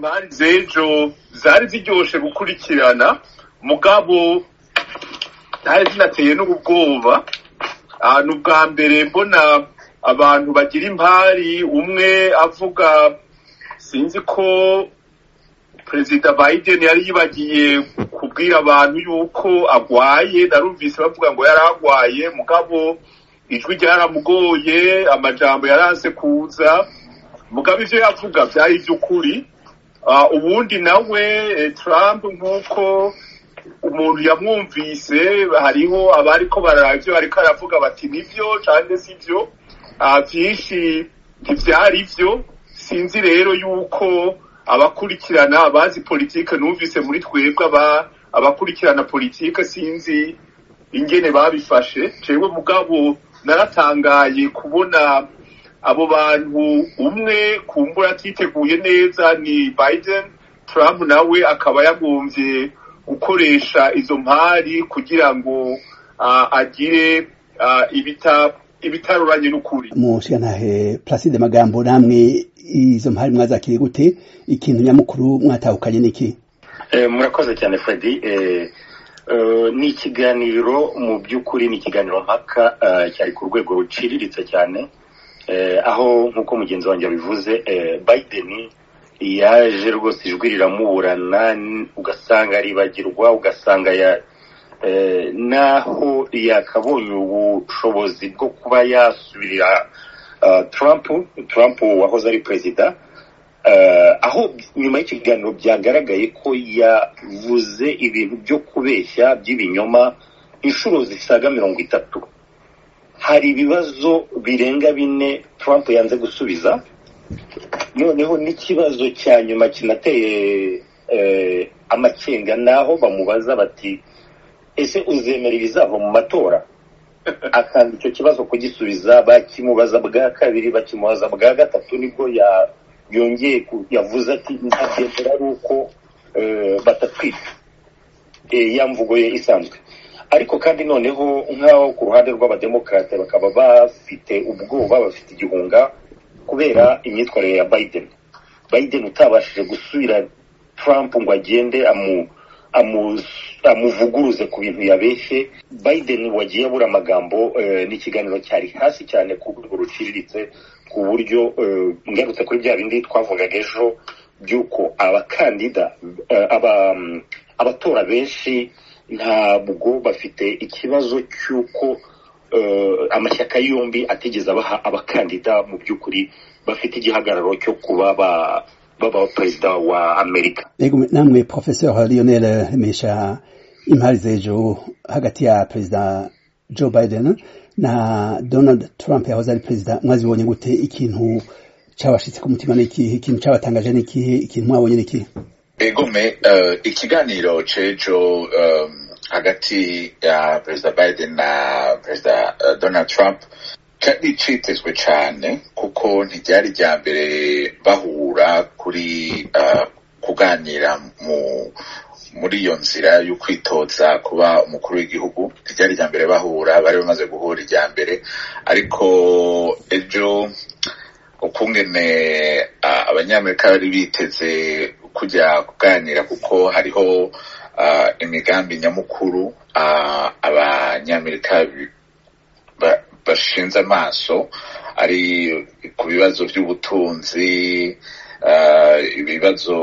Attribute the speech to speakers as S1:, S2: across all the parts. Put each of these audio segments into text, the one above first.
S1: impari z'ejo zari ziryoshe gukurikirana mugabo ntari zinateye n'ubwoba ni ubwa mbere mbona abantu bagira impari umwe avuga sinzi ko perezida biden yari yibagiye kubwira abantu yuko agwaye narumvise bavuga ngo yari agwaye mugabo ijwi ryaramugoye amajambo yaranse kuza mugabo ivyo yavuga vyari ivy'ukuri ubundi nawe trump nk'uko umuntu yamwumvise hariho abariko barara ivyo ariko aravuga bati nivyo canke sivyo vyinshi ntivyari vyo sinzi rero yuko abakurikirana abazi politike numvise muri twebwe abakurikirana politike sinzi ingene babifashe jewe mugabo naratangaye kubona abo bantu umwe kumbura atiteguye neza ni biden trump nawe akaba yagombye gukoresha izo mpari kugira ngo agire ibitaruranye n'ukuri
S2: mushigantahe placide magambo namwe izo mpari mwazakiriye gute ikintu nyamukuru mwatahukanye niki
S3: murakoze cyane fredi ni ikiganiro mu by'ukuri ni ikiganiro mpaka cyari ku rwego ruciriritse cyane aho nk'uko mugenzi wanjye yabivuze biden yaje rwose ijwi riramuburana ugasanga aribagirwa ugasanga naho yakabonye ubushobozi bwo kuba yasubirira Trump Trump wahoze ari perezida aho nyuma y'ikiganiro byagaragaye ko yavuze ibintu byo kubeshya by'ibinyoma inshuro zisaga mirongo itatu hari ibibazo birenga bine Trump yanze gusubiza noneho n'ikibazo cya nyuma kinateye amakenga naho bamubaza bati ese uzemera ibizava mu matora akanga icyo kibazo kugisubiza bakimubaza bwa kabiri bakimubaza bwa gatatu nibwo yongeye yavuze ati ntabyemera ari uko batatwita ya mvugo ye isanzwe ariko kandi noneho nk'aho ku ruhande rw'abademokarate bakaba bafite ubwoba bafite igihunga kubera imyitwarire ya biden biden utabashije gusubira trump ngo agende amu amuvuguruze ku bintu yabeshye biden wagiye abura amagambo n'ikiganiro cyari hasi cyane ku rwego ruciriritse ku buryo ngarutse kuri bya bindi twavugaga ejo by'uko abakandida abatora benshi ntabwo bafite ikibazo cy'uko amashyaka yombi atigeze abaha abakandida mu by'ukuri bafite igihagararo cyo kuba baba perezida wa amerika
S2: namwe professeur lionel remesha impari z'ejo hagati ya perezida joe biden na donald trump yahoze ari perezida mwazibonye gute ikintu cyabashitse ku mutima n'ikihe ikintu cyabatangaje n'ikihe ikintu mwabonye n'ikihe
S4: egome ikiganiro c'ejo hagati ya perezida biden na perezida donald trump cyari citezwe cyane kuko ntiryari rya mbere bahura kuri kuganira mu muri iyo nzira yo kwitoza kuba umukuru w'igihugu ntiryari rya mbere bahura bari bamaze guhura irya mbere ariko ejo ukungene abanyamerika bari biteze kujya kuganira kuko hariho imigambi nyamukuru abanyamerika bashinze amaso ari ku bibazo by'ubutunzi ibibazo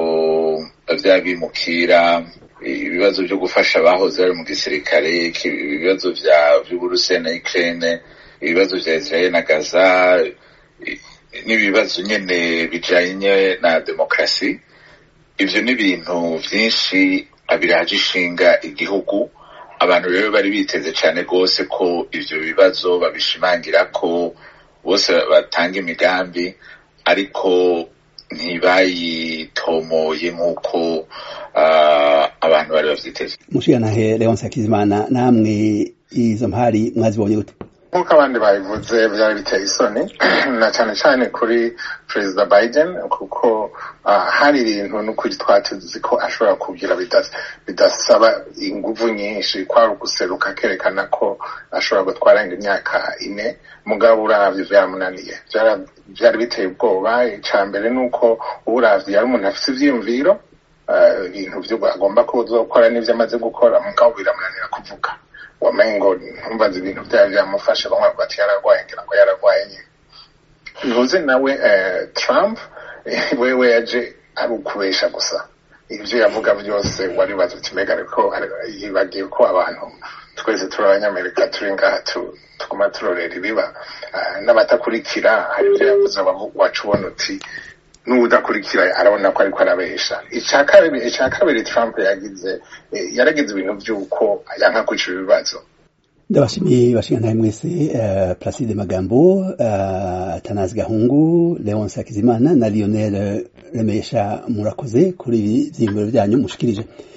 S4: by'abimukira ibibazo byo gufasha abahoze bari mu gisirikare ibibazo by'uburusiya na ukraine ibibazo bya israel na gaza n'ibibazo nyine bijanye na demokarasi ivyo ni ibintu vyinshi biraje ishinga igihugu abantu rero bari biteze cyane rwose ko ivyo bibazo babishimangira ko bose batanga imigambi ariko ntibayitomoye nk'uko abantu bari bavyiteze
S2: mushiganahe leonce hakizimana namwe izo mpari mwazibonye gute
S5: nk'uko abandi babivuze byari biteye isoni na cyane cyane kuri perezida biden kuko hari ibintu n'ukuri twatuzi ko ashobora kugira bidasaba inguvu nyinshi kwari uguseruka akerekana ko ashobora gutwara imyaka ine mugabo uravye byaramunaniye byari biteye ubwoba icya mbere ni uko uravye yari umuntu afite ivyiyumviro ibintu byo agomba kuzokora n'ibyo amaze gukora mugabo biramunanira kuvuga wamenye ngo ntumbaze ibintu byaba byamufashe bamwe bavuga ati yararwaye ngira ngo yararwaye nyine ntuze nawe trump wewe yaje ari ukubesha gusa ibyo yavuga byose waribaza uti mbega ariko yibagiye ko abantu twese turi abanyamerika turi ngaha tuguma turorera ibiba n'abatakurikira hari ibyo yavuze wacu ubona uti n'udakurikira arabona ko ariko arabesha icya kabiri icya kabiri trump yagize yaragize ibintu by'uko yanka kwicira ibibazo
S2: ndabashimiye bashinga mwese uh, placide magambo uh, tanazi gahungu leonce hakizimana na lionel remesha murakoze kuri ibi vyiyumviro vyanyu mushikirije